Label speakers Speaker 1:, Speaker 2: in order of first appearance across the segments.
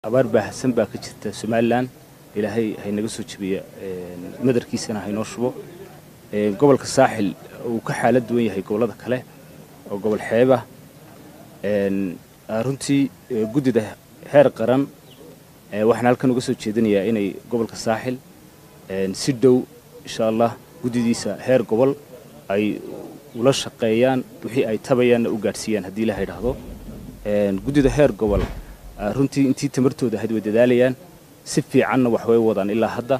Speaker 1: abaar baahsan baa ka jirta somalilan ilaahay haynaga soo jebiya madarkiisana haynoo shubo gobolka saaxil uu ka xaalad duwan yahay gobollada kale oo gobol xeeba runtii guddida heer qaran waxaan halkan uga soo jeedinayaa inay gobolka saaxil si dhow insha allah guddidiisa heer gobol ay ula shaqeeyaan wixii ay tabayaanna u gaadhsiiyaan haddii ilaha idhaahdo guddida heer gobol runtii intii tamartooda ahayd way dadaalayaan si fiicanna wax way wadaan ilaa hadda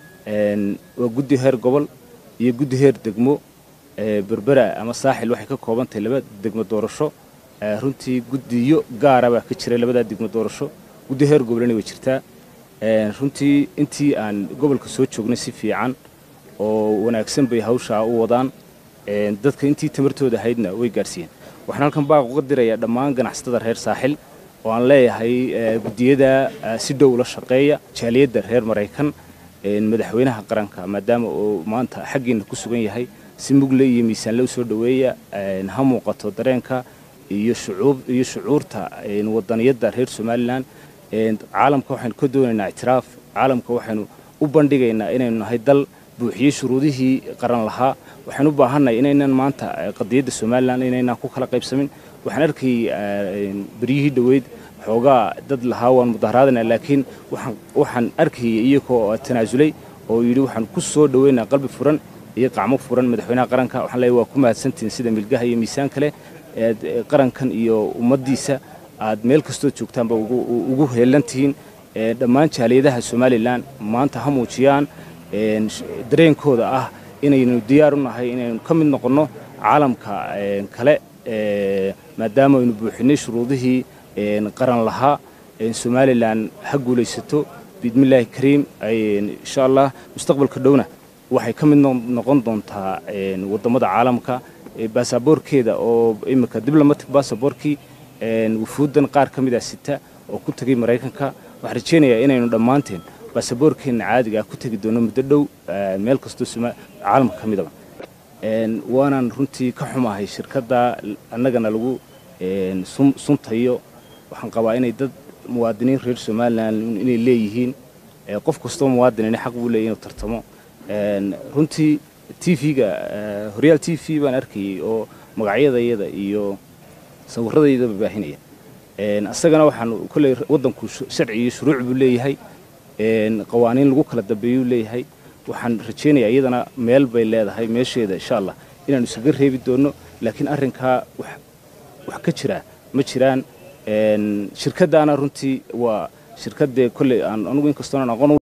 Speaker 1: waa guddi heer gobol iyo guddi heer degmo berbera ama saaxil waxay ka kooban tahay laba degmo doorasho runtii guddiyo gaara baa ka jira labadaa degmo doorasho guddi heer gobolna way jirtaa runtii intii aan gobolka soo joognay si fiican oo wanaagsan bay hawshaa u wadaan dadka intii tamartooda ahaydna way gaadhsiiyeen waxaan halkan baaq uga dirayaa dhammaan ganacsatada reer saaxil oo aan leeyahay guddiyada si dhow la shaqeeya jaaliyadda reer maraykan madaxweynaha qaranka maadaama uu maanta xaggiina ku sugan yahay si mugle iyo miisaanle u soo dhoweeya ha muuqato dareenka iyo iyo shucuurta wadaniyadda reer somalilan caalamka waxaynu ka doonaynaa ictiraaf caalamka waxaynu u bandhigaynaa inaynu nahay dal buuxiyey shuruudihii qaran lahaa waxaan u baahannahay inaynan maanta qadiyadda somalilan inaynan ku kala qaybsamin waxaan arkayay beryihii dhoweyd xoogaa dad lahaa waan mudaharaadana laakiin waxaan arkayay iyagoo tanaasulay oo yidhi waxaan ku soo dhoweynaa qalbi furan iyo qacmo furan madaxweynaha qaranka waxaan leeyahay waa ku mahadsantihiin sida milgaha iyo miisaan kale eed qarankan iyo ummaddiisa aad meel kastoo joogtaanba ugu heelan tihiin dhammaan jaaliyadaha somalilan maanta ha muujiyaan dareenkooda ah inaynu diyaar u nahay inaynu ka mid noqonno caalamka kale maadaama aynu buuxinay shuruudihii qaran lahaa somalilan ha guulaysato biidmillaahi kariim insha allah mustaqbalka dhowna waxay ka mid noqon doontaa wadammada caalamka baasaboorkeeda oo imika diblomatic baasaboorkii wufuuddan qaar ka mida sita oo ku tegay maraykanka waxaan rajaynayaa inaynu dhammaanteen baasaboorkeenna caadiga ah ku tegi doono muddo dhow meel kastoo caalamka ka midaba waanaan runtii ka xumahay shirkadda annagana lagu suntayo waxaan qabaa inay dad muwaadiniin reer somalilan inay leeyihiin qof kastoo muwaadinina xaq buu leeyahy inuu tartamo runtii t v-ga horyaal t v baan arkayay oo magacyadayada iyo sawirradayadaba baahinaya isagana waxaan kolley waddanku sharci iyo shuruuc buu leeyahay qawaaniin lagu kala dambeeyuu leeyahay waxaan rajaynayaa iyadana meel bay leedahay meesheeda insha allah inaanu isaga reebi doonno laakiin arrinkaa wax ka jiraa ma jiraan shirkaddaana runtii waa shirkaddee kolley aan anugu inkastoonan aqoon